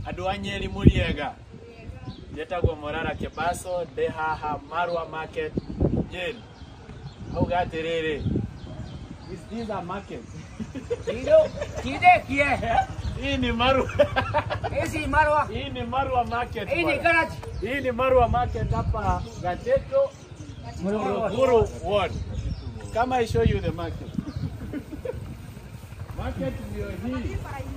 andå a nyeri må riega njetagwo morara kebaso ndä haha marwa market nyeri auga atä rä rä Kido, kidekie. hii ni marwa Hizi marwa. hii ni marwa market Hii ni bwana. garage. hii ni marwa market hapa gateto Morogoro ward kama I show you the market market ndio hii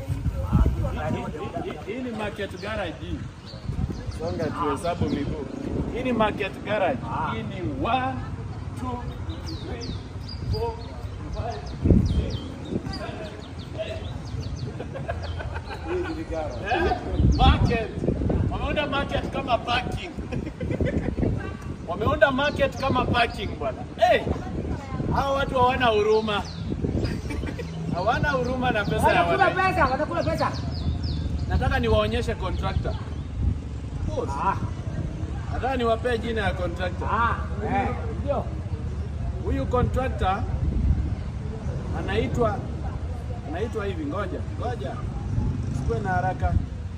Hii- hii ni market garage hii songa tuhesabu miguu hii ni market garage hii ni 1 2 3 4 market wameunda market kama parking wameunda market kama parking bwana hey, hao watu hawana huruma hawana huruma na pesa ya Wanakula wananchi pesa, wanakula pesa. nataka niwaonyeshe contractor Ah, nataka niwapee jina ya contractor ah, eh, ndio. huyu contractor anaitwa anaitwa hivi ngoja ngoja sikuwe na haraka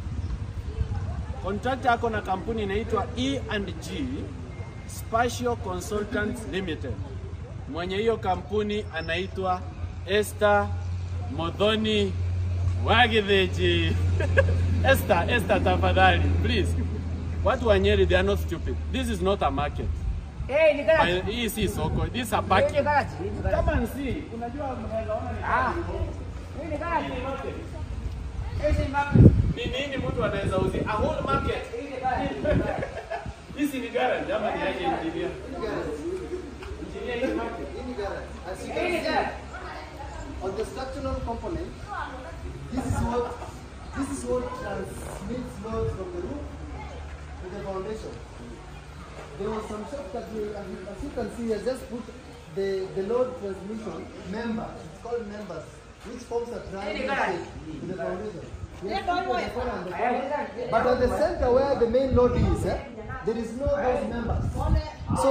contractor ako na kampuni inaitwa E&G Spatial Consultants Limited mwenye hiyo kampuni anaitwa Esther Modhoni Wagitheji Esther Esther tafadhali please watu wa Nyeri they are not stupid this is not a market Eh, ni garage. hii si soko this is a Hii ni parking garage. Hii ni garage. kama nsi unajua mnaweza ona ni Ah. Hii ni garage. market. Hizi ni market. ni nini mtu anaweza uzi a whole market Hii ni garage. hizi ni garage ama ni aje engineer engineer hii market As you Hii can ni see, garage. on the structural component, this is what this is what transmits load from the roof to the foundation. There was some shops that we, as you- as you can see, I just put the, the load transmission member. It's called members, which forms a triangle shape to the foundation. Yes, people on the corner and the corner. But at the center where the main load is, eh, there is no those members. So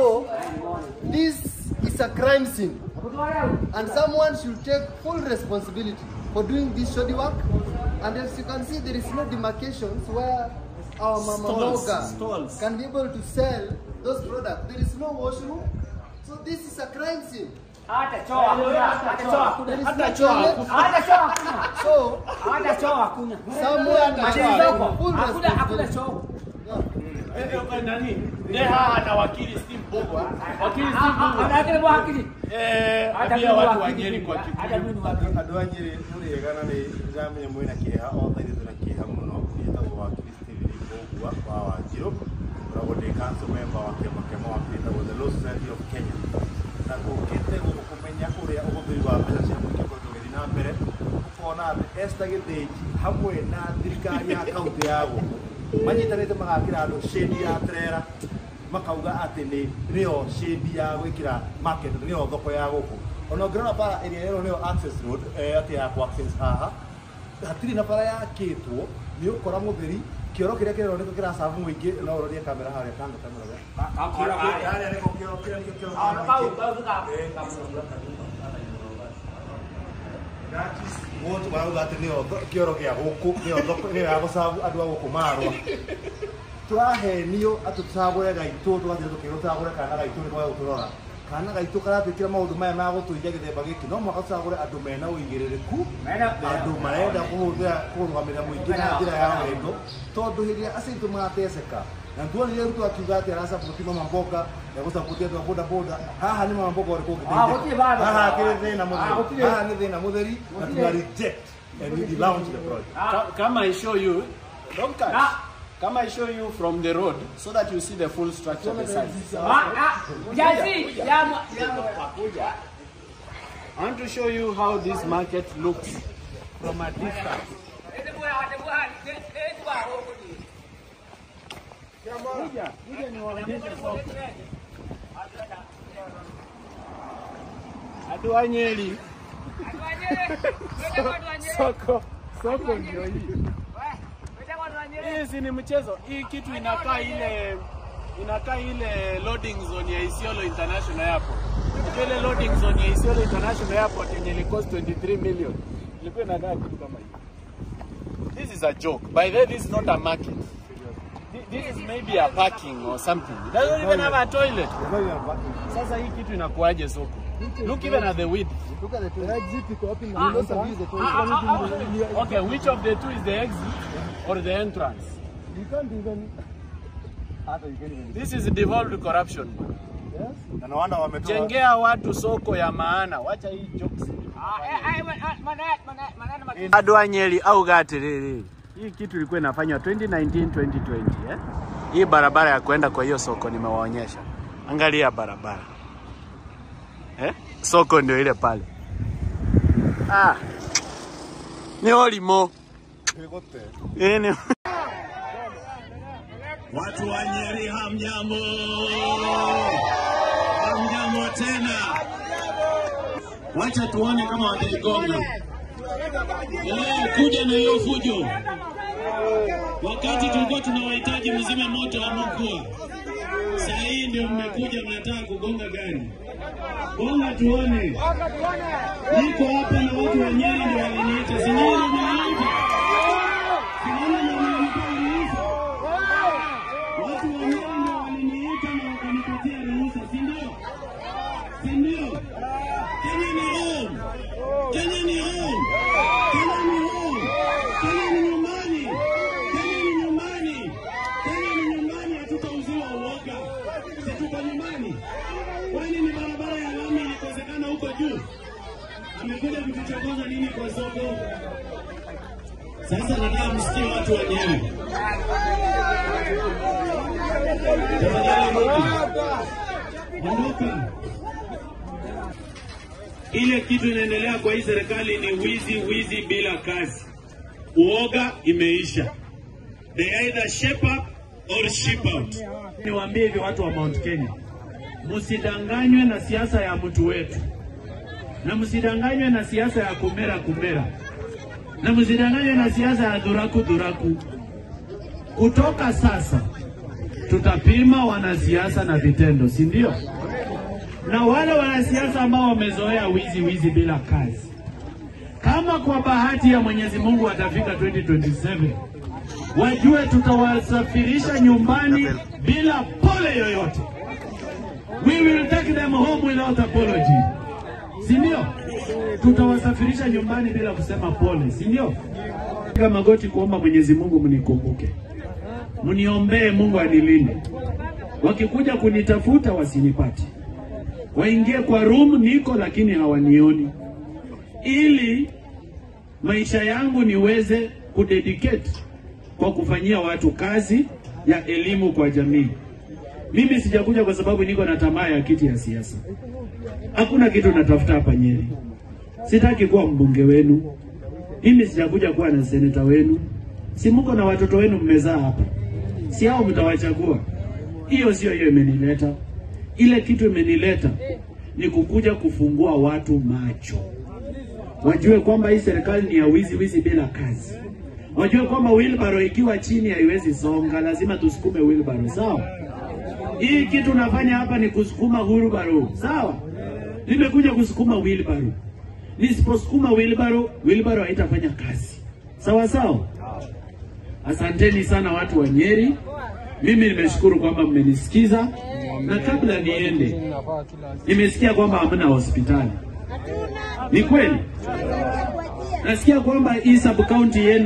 this is a crime scene. And someone should take full responsibility for doing this shoddy work. And as you can see, there is no demarcations where our mama Stalls, Moga stalls. can be able to sell those products. There is no washroom. So this is a crime scene. Hata choo hakuna. Hata choo hakuna. There is Hata no choo toilet. Hata choo hakuna. So Hata choo hakuna. someone must Mashini take zako. full Hakuna hakuna responsibility. choo. Eh, eh, nani Deha na wakili Steve Bogwa wakili Steve Ah, ah, Bogwa Anakile mwakili. eh Hata ambia mimi watu wa wakili. Nyeri kwa Hata Kikuyu mimi wakili. andå a nyä rä må rä ega na nä ndäramenya mwä na kä ha othe ithuä twä na kä ha må no nĩtagwo wa kristevili kågua wa wanjirå koragwo ndä council member wa kä ama kä wa gätagwo the Law Society of kenya na gå kä te gå kå menya å rä a å hå thä ri wa mbeca cia må ingä gå tå gä thi na mbere ũkona atä esta gä thä hamwe na thirikari ya kauntä ya gå manyitanä te magakĩra andå shĩndi ya trera makauga atä nä nä yo shĩndi ya gwä kä ra nä yo thoko ya gå kå ona å ngä rora bara ĩrĩa ĩno nä yo access road eh, atä ya kũ access haha hatirä na bara yakä two nä å kora må theri kä oro kä rä a kä reronä kä racabu må ingä no å rorie kamera harä a kando kamera harä a nä ko kä oro kä rä a nä kä oro Wotå marauga atä nä kä oro gä a gå kå nä yo thoko nä yo ya gå cabu andå a gå kå marwa tũrahenio atĩ tũcagũre gaitũ tũgathiĩ tũkĩrwo tũcagũre kana gaitũ nĩ kwaga gũtũrora kana gaitũ karatwĩkĩra maũndũ maya ma gũtũiya gĩthemba gĩkĩ no mwaka tũcagũre andũ mena ũigĩrĩrĩku andũ marenda kũhũthĩra kũrũgamĩrĩra mũingĩ na njĩra ya wendo tondũ hĩndĩ ĩrĩa acitũ marateceka na tuonire ruto akiuga atĩ aracabũti mama mboga egũcabũti andũ a boda boda haha nĩ mama mboga ũrĩkũ Ah, gũtirĩ bado. haha akĩrĩ thĩna Ah, mũtheri gũtirĩ. haha nĩ thĩna mũtheri na tuna reject and we launch the project Ka- kama I show you don't cut Ah. kama I show you from the road so that you see the full structure the size Ah, ah, jazi, ya mwa- ya mwa- I want to show you how this market looks from a distance Kuja, kuja niwaonyeshe soko. Andũ a Nyeri soko soko ndio hii. Hii si ni mchezo. Hii kitu inakaa ile inakaa ile loading zone ya Isiolo International Airport. Unajua ile loading zone ya Isiolo International Airport yenye ili cost 23 million. Ilikuwa inakaa kitu kama hii. This is a joke. By the way, this is not a market. Thi- This is maybe a parking or something. It doesn't even have a toilet. Sasa hii kitu inakuaje soko? Look even at the width. Look at the toilet. exit iko wapi na you don't use the toilet. Okay, which of the two is the exit or the entrance? You can't even hata you can't even This is devolved corruption. yes. Na no wonder wametoa Jengea watu soko ya maana. Wacha hii jokes. Bado wa Nyeri au Gatiriri. Hii kitu ilikuwa inafanywa 2019 2020 eh? Hii barabara ya kwenda kwa hiyo soko nimewaonyesha. Angalia barabara. Eh? Soko ndio ile pale. Ah. Ni olimo. Kigote. Eh, ni Watu wa Nyeri hamjambo, hamjambo tena. Wacha tuone kama wataigonga. Eh, kuja na hiyo fujo. Wakati tulikuwa tunawahitaji mzime moto hamkuwa. Saa hii ndio mmekuja mnataka kugonga gari. Gonga tuone. Niko hapa na watu wa Nyeri ndio waliniita. Si nyinyi ndio mliniita? Si nyinyi ndio mlinipa ruhusa? Watu wa Nyeri ndio waliniita na wakanipatia ruhusa, si ndio? Si ndio? Kenya ni home. Kenya ni home. Kenya ni home. Kenya ni nyumbani. Kenya ni nyumbani. Kenya ni nyumbani, hatutauziwa uoga. Si tuko nyumbani? Kwani ni barabara ya lami ilikosekana huko juu? Amekuja kutuchokoza nini kwa soko? Sasa nataka msikie watu wa Nyeri. Tafadhali ondoka. Ondoka. Ile kitu inaendelea kwa hii serikali ni wizi, wizi bila kazi. Uoga imeisha. They either shape up or ship out. Niwaambie hivi watu wa Mount Kenya, msidanganywe na siasa ya mtu wetu, na msidanganywe na siasa ya kumera kumera, na msidanganywe na siasa ya dhuraku dhuraku. Kutoka sasa tutapima wanasiasa na vitendo, si ndio? Na wale wanasiasa ambao wamezoea wizi wizi bila kazi, kama kwa bahati ya Mwenyezi Mungu watafika 2027 wajue tutawasafirisha nyumbani bila pole yoyote. We will take them home without apology, si ndio? Tutawasafirisha nyumbani bila kusema pole, si ndio? Piga magoti kuomba Mwenyezi Mungu mnikumbuke mniombee Mungu anilinde. Wakikuja kunitafuta wasinipate, waingie kwa room niko, lakini hawanioni, ili maisha yangu niweze kudedicate kwa kufanyia watu kazi ya elimu kwa jamii. Mimi sijakuja kwa sababu niko na tamaa ya kiti ya siasa. Hakuna kitu natafuta hapa Nyeri. Sitaki kuwa mbunge wenu. Mimi sijakuja kuwa na seneta wenu. Si mko na watoto wenu mmezaa hapa, si hao mtawachagua? Hiyo sio hiyo imenileta. Ile kitu imenileta ni kukuja kufungua watu macho, wajue kwamba hii serikali ni ya wizi wizi bila kazi, wajue kwamba wheelbarrow ikiwa chini haiwezi songa, lazima tusukume wheelbarrow, sawa? Hii kitu nafanya hapa ni kusukuma wheelbarrow, sawa? Nimekuja kusukuma wheelbarrow. Nisiposukuma wheelbarrow, wheelbarrow haitafanya kazi, sawa sawa? Asanteni sana watu wa Nyeri. Mimi nimeshukuru kwamba mmenisikiza, na kabla niende, nimesikia kwamba hamna hospitali. Ni kweli? Nasikia kwamba hii sub county yenu